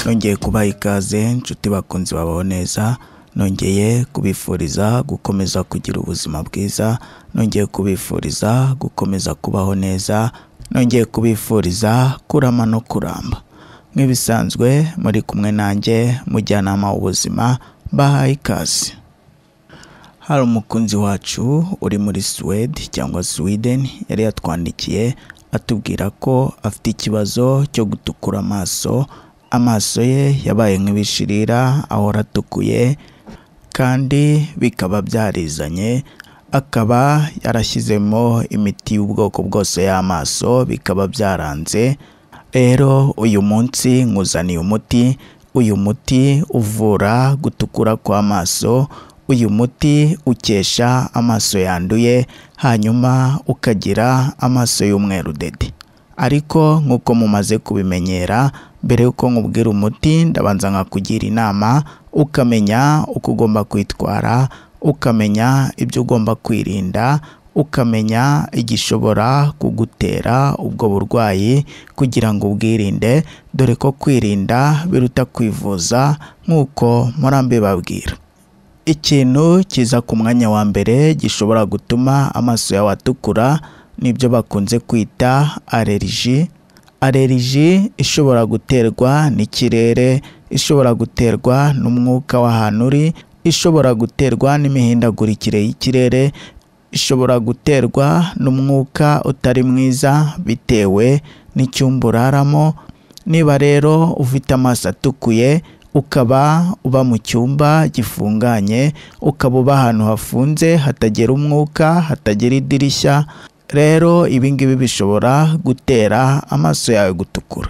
nongeye kubaha ikaze nshuti bakunzi babaho neza nongeye kubifuriza gukomeza kugira ubuzima bwiza nongeye kubifuriza gukomeza kubaho neza nongeye kubifuriza kurama no kuramba nk'ibisanzwe muri kumwe nanjye mujyanama w'ubuzima mbahaye ikaze hari umukunzi wacu uri muri Suwede cyangwa Sweden yari yatwandikiye atubwira ko afite ikibazo cyo gutukura amaso amaso ye yabaye nk'ibishirira ahora atukuye kandi bikaba byarizanye akaba yarashyizemo imiti y'ubwoko bwose y'amaso bikaba byaranze rero uyu munsi nkuzaniye umuti uyu muti uvura gutukura kw'amaso uyu muti ukesha amaso yanduye hanyuma ukagira amaso y'umweru dede ariko nk'uko mumaze kubimenyera mbere y'uko nkubwira umuti ndabanza nkakugira inama ukamenya uko ugomba kwitwara ukamenya ibyo ugomba kwirinda ukamenya igishobora kugutera ubwo burwayi kugira ngo ubwirinde dore ko kwirinda biruta kwivuza nk'uko murambi babwira ikintu kiza ku mwanya wa mbere gishobora gutuma amaso yawe atukura nibyo bakunze kwita aleriji aleriji ishobora guterwa n'ikirere ishobora guterwa n'umwuka w'ahantu uri ishobora guterwa n'imihindagurikire y'ikirere ishobora guterwa n'umwuka utari mwiza bitewe n'icyumba uraramo niba rero ufite amaso atukuye ukaba uba mu cyumba gifunganye ukaba uba ahantu hafunze hatagera umwuka hatagera idirishya rero ibi ngibi bishobora gutera amaso yawe gutukura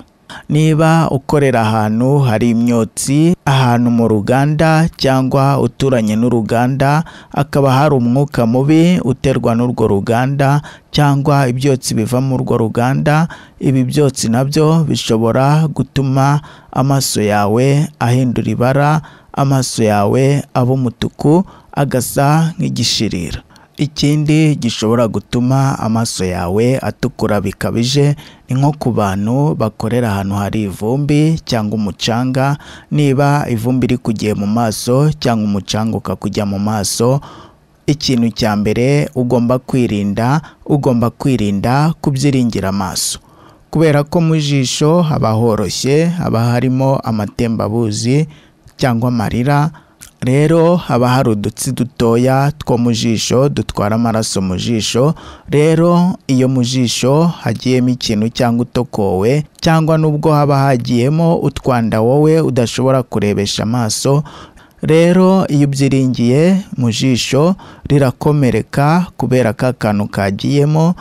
niba ukorera ahantu hari imyotsi ahantu mu ruganda cyangwa uturanye n'uruganda hakaba hari umwuka mubi uterwa n'urwo ruganda cyangwa ibyotsi biva muri urwo ruganda ibi byotsi nabyo bishobora gutuma amaso yawe ahindura ibara amaso yawe aba umutuku agasa nk'igishirira ikindi gishobora gutuma amaso yawe atukura bikabije ni nko ku bantu bakorera ahantu hari ivumbi cyangwa umucanga niba ivumbi rikugiye mu maso cyangwa umucanga ukakujya mu maso ikintu cya mbere ugomba kwirinda ugomba kwirinda kubyiringira amaso kubera ko mu jisho haba horoshye haba harimo amatembabuzi cyangwa amarira rero haba hari udutsi dutoya two mu jisho dutwara amaraso mu jisho rero iyo mu jisho hagiyemo ikintu cyangwa utokowe cyangwa n'ubwo haba hagiyemo utwanda wowe udashobora kurebesha amaso rero iyo ubyiringiye mu jisho rirakomereka kubera ko akantu kagiyemo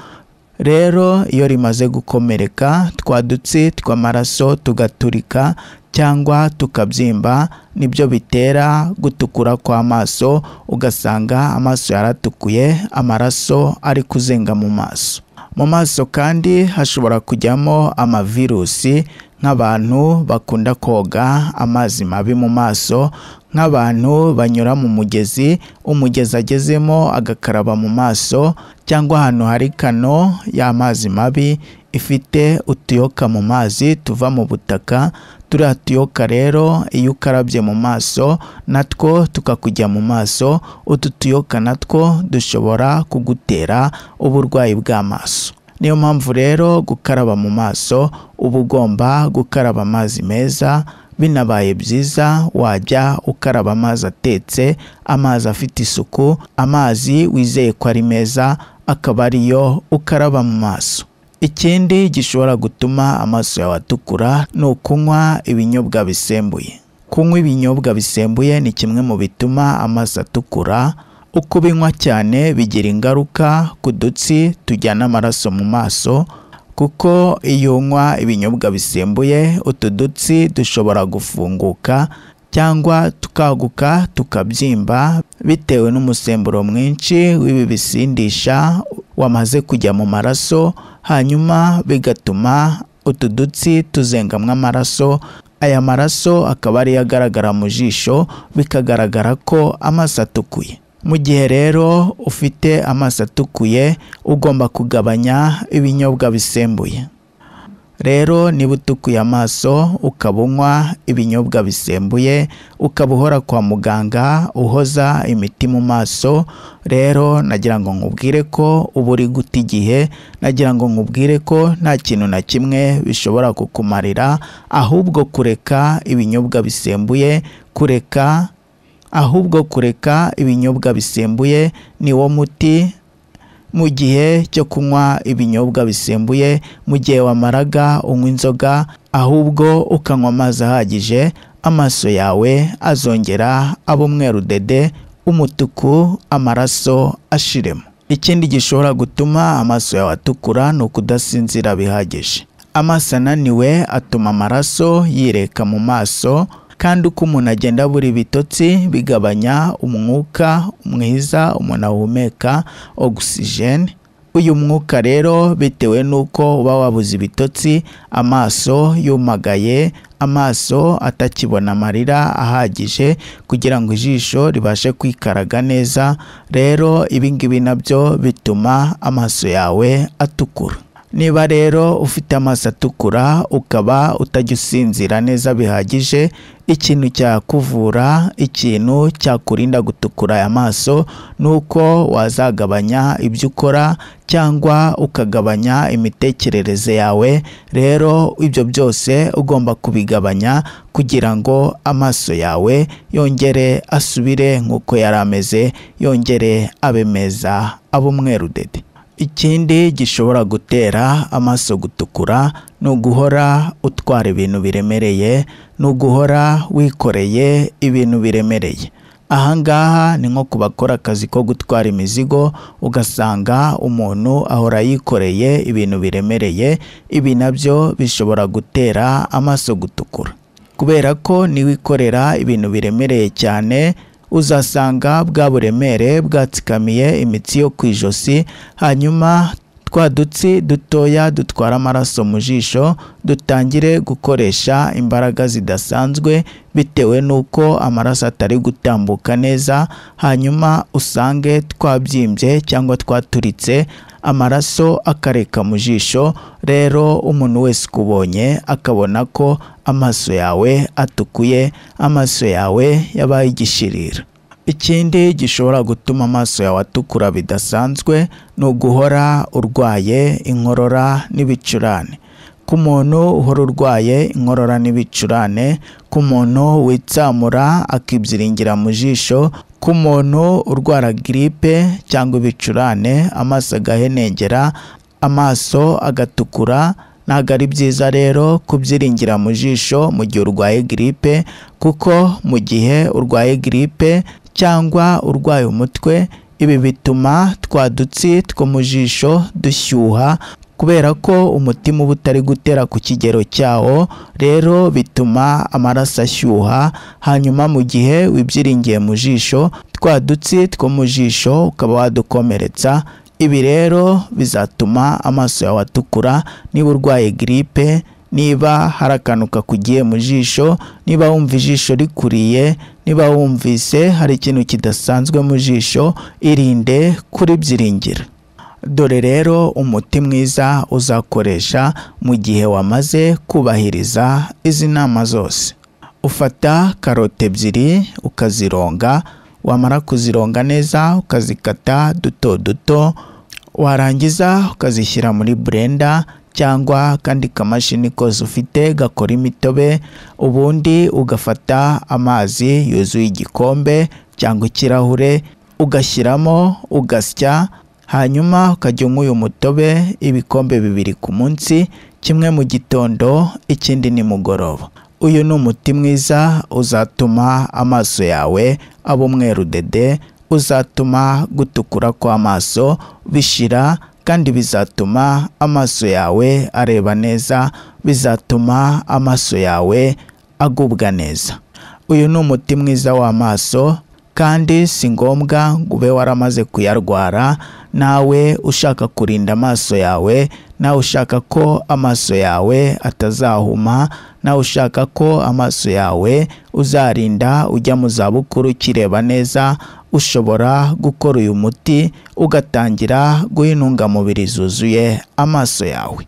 rero iyo rimaze gukomereka twa dutsi tw'amaraso tugaturika cyangwa tukabyimba nibyo bitera gutukura kw'amaso ugasanga amaso yaratukuye amaraso ari kuzenga mu maso mu maso kandi hashobora kujyamo amavirusi nk'abantu bakunda koga amazi mabi mu maso nk'abantu banyura mu mugezi umugezi agezemo agakaraba mu maso cyangwa ahantu hari kano y'amazi mabi ifite utuyoka mu mazi tuva mu butaka turiya tuyoka rero iyo ukarabye mu maso natwo tukakujya mu maso utu tuyoka natwo dushobora kugutera uburwayi bw'amaso niyo mpamvu rero gukaraba mu maso uba ugomba gukaraba amazi meza binabaye byiza wajya ukaraba amazi atetse amazi afite isuku amazi wizeye ko ari meza akaba ariyo ukaraba mu maso ikindi gishobora gutuma amaso yawe atukura ni ukunywa ibinyobwa bisembuye kunywa ibinyobwa bisembuye ni kimwe mu bituma amaso atukura uko ubinywa cyane bigira ingaruka ku dutsi tujyana amaraso mu maso kuko iyo unywa ibinyobwa bisembuye utu dutsi dushobora gufunguka cyangwa tukaguka tukabyimba bitewe n'umusemburo mwinshi w'ibi bisindisha wamaze kujya mu maraso hanyuma bigatuma utu dutsi tuzengamwa amaraso aya maraso akaba ariyo agaragara mu jisho bikagaragara ko amaso atukuye mu gihe rero ufite amaso atukuye ugomba kugabanya ibinyobwa bisembuye rero niba utukuye amaso ukaba unywa ibinyobwa bisembuye ukaba uhora kwa muganga uhoza imiti mu maso rero nagira ngo nkubwire ko uba uri guta igihe nagira ngo nkubwire ko nta kintu na kimwe bishobora kukumarira ahubwo kureka ibinyobwa bisembuye kureka ahubwo kureka ibinyobwa bisembuye ni wo muti mu gihe cyo kunywa ibinyobwa bisembuye mu gihe wamaraga unywa inzoga ahubwo ukanywa amazi ahagije amaso yawe azongera aba umweru dede umutuku amaraso ashiremo ikindi gishobora gutuma amaso yawe atukura ni ukudasinzira bihagije amaso ananiwe atuma amaraso yireka mu maso kandi uko umuntu agenda buri bitotsi bigabanya umwuka mwiza umuntu ahumeka ogisijeni uyu mwuka rero bitewe n'uko uba wabuze ibitotsi amaso yumagaye amaso atakibona amarira ahagije kugira ngo ijisho ribashe kwikaraga neza rero ibi ngibi nabyo bituma amaso yawe atukura niba rero ufite amaso atukura ukaba utajya usinzira neza bihagije ikintu cyakuvura ikintu cyakurinda gutukura aya maso ni uko wazagabanya ibyo ukora cyangwa ukagabanya imitekerereze yawe rero ibyo byose ugomba kubigabanya kugira ngo amaso yawe yongere asubire nk'uko yari ameze yongere abe meza abe umweru dede ikindi gishobora gutera amaso gutukura ni uguhora utwara ibintu biremereye ni uguhora wikoreye ibintu biremereye aha ngaha ni nko ku bakora akazi ko gutwara imizigo ugasanga umuntu ahora yikoreye ibintu biremereye ibi nabyo bishobora gutera amaso gutukura kubera ko niwikorera ibintu biremereye cyane uzasanga bwa buremere bwatsikamiye imitsi yo ku ijosi hanyuma twa dutsi dutoya dutwara amaraso mu jisho dutangire gukoresha imbaraga zidasanzwe bitewe n'uko amaraso atari gutambuka neza hanyuma usange twabyimbye cyangwa twaturitse amaraso akareka mu jisho rero umuntu wese ukubonye akabona ko amaso yawe atukuye amaso yawe yabaye igishirira ikindi gishobora gutuma amaso yawe atukura bidasanzwe ni uguhora urwaye inkorora n'ibicurane ku muntu uhora urwaye inkorora n'ibicurane ku muntu witsamura akibyiringira mu jisho ku muntu urwara giripe cyangwa ibicurane amaso agahenengera amaso agatukura ntabwo ari byiza rero kubyiringira mu jisho mu gihe urwaye giripe kuko mu gihe urwaye giripe cyangwa urwaye umutwe ibi bituma twa dutsi two mu jisho dushyuha kubera ko umutima uba utari gutera ku kigero cyawo rero bituma amaraso ashyuha hanyuma mu gihe wibyiringiye mu jisho twa dutsi two mu jisho ukaba wadukomeretsa ibi rero bizatuma amaso yawe atukura niba urwaye giripe niba hari akantu kakugiye mu jisho niba wumva ijisho rikuriye niba wumvise hari ikintu kidasanzwe mu jisho irinde kuribyiringira dore rero umuti mwiza uzakoresha mu gihe wamaze kubahiriza izi nama zose ufata karoti ebyiri ukazironga wamara kuzironga neza ukazikata duto duto warangiza ukazishyira muri burenda cyangwa akandi kamashini kose ufite gakora imitobe ubundi ugafata amazi yuzuye igikombe cyangwa ikirahure ugashyiramo ugasya hanyuma ukajya unywa uyu mutobe ibikombe bibiri ku munsi kimwe mu gitondo ikindi nimugoroba uyu ni umuti mwiza uzatuma amaso yawe aba umweru dede uzatuma gutukura kw'amaso bishira kandi bizatuma amaso yawe areba neza bizatuma amaso yawe agubwa neza uyu ni umuti mwiza w'amaso kandi si ngombwa ngo ube waramaze kuyarwara nawe ushaka kurinda amaso yawe nawe ushaka ko amaso yawe atazahuma nawe ushaka ko amaso yawe uzarinda ujya mu zabukuru ukireba neza ushobora gukora uyu muti ugatangira guha intungamubiri zuzuye amaso yawe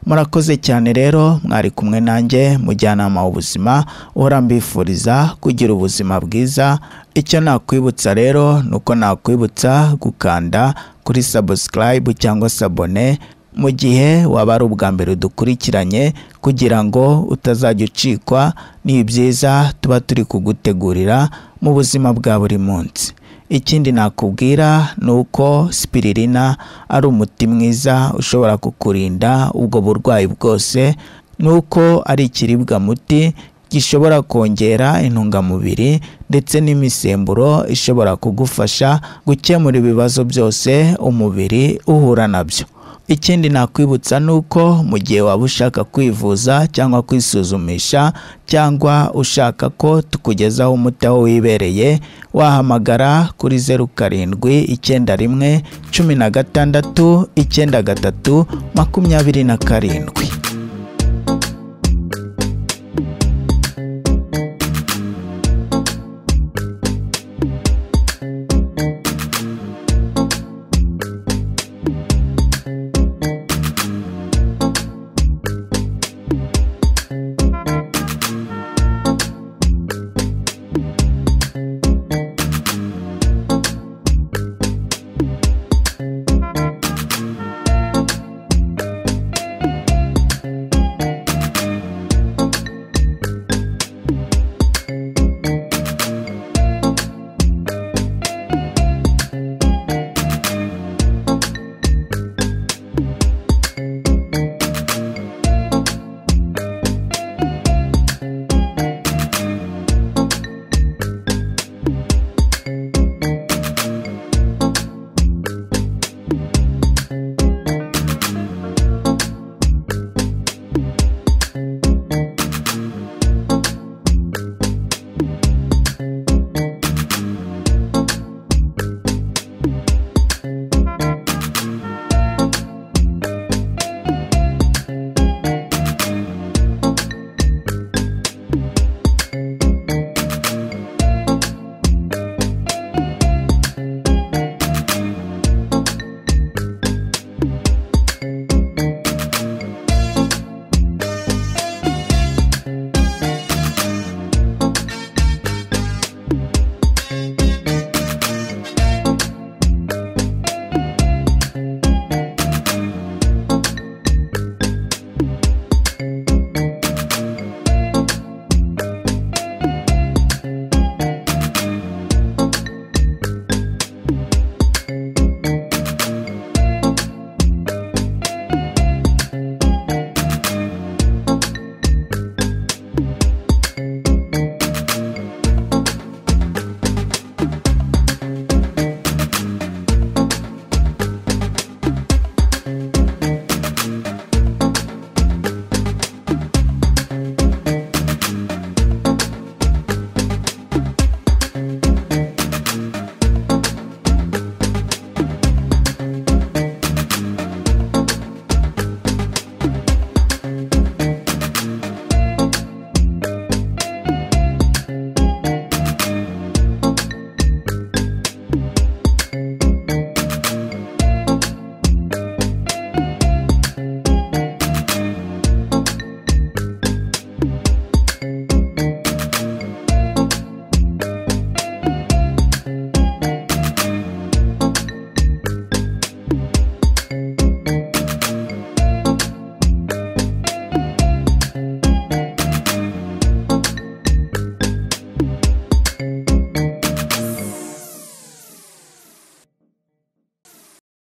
murakoze cyane rero mwari kumwe nanjye mujyanama w'ubuzima uhora mbifuriza kugira ubuzima bwiza icyo nakwibutsa rero ni uko nakwibutsa gukanda kuri subscribe cyangwa sabone mu gihe waba ari ubwa mbere dukurikiranye kugira ngo utazajya ucikwa ni ibyiza tuba turi kugutegurira mu buzima bwa buri munsi ikindi nakubwira ni uko spiririna ari umuti mwiza ushobora kukurinda ubwo burwayi bwose ni uko ari ikiribwa muti gishobora kongera intungamubiri ndetse n'imisemburo ishobora kugufasha gukemura ibibazo byose umubiri uhura nabyo ikindi nakwibutsa ni uko mu gihe waba ushaka kwivuza cyangwa kwisuzumisha cyangwa ushaka ko tukugezaho umuti aho wibereye wahamagara kuri zeru karindwi icyenda rimwe cumi na gatandatu icyenda gatatu makumyabiri na karindwi